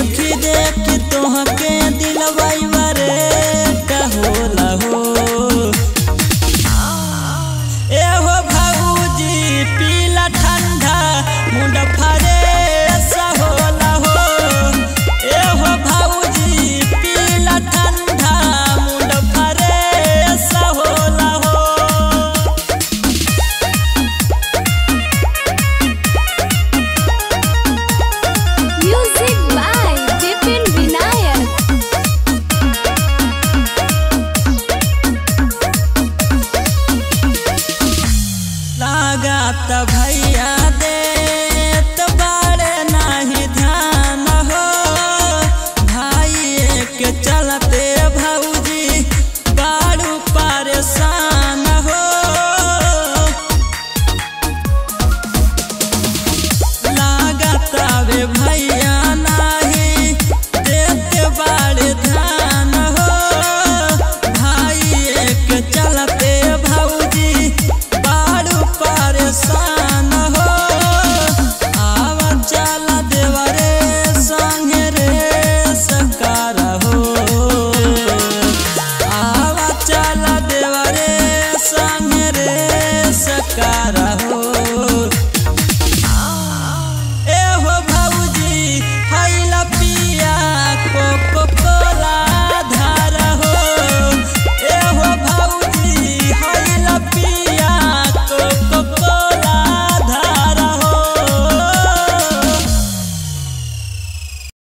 देखी देखी तोहके दिलवाई बारे का होला हो ए हो भाऊजी पीला ठंडा मुंड फरे सा होला हो ए हो भाऊजी पीला ठंडा मुंड फरे सा होला हो Music by Vipin Vinayak. लागत भैया देत बारे नाही ध्यान हो भाई के चलते भौजी बारू परेशान हो लागत वे भैया नाही देत बारे ध्यान हो भाई के चलते भौजी बारू परेशान हो आव चल देवरे संगे रे सकार हो आव चल देवरे संगे रे सकार हो ए हो भौजी हैला पिया कोको कोला धार हो ए हो भौजी हैला पिया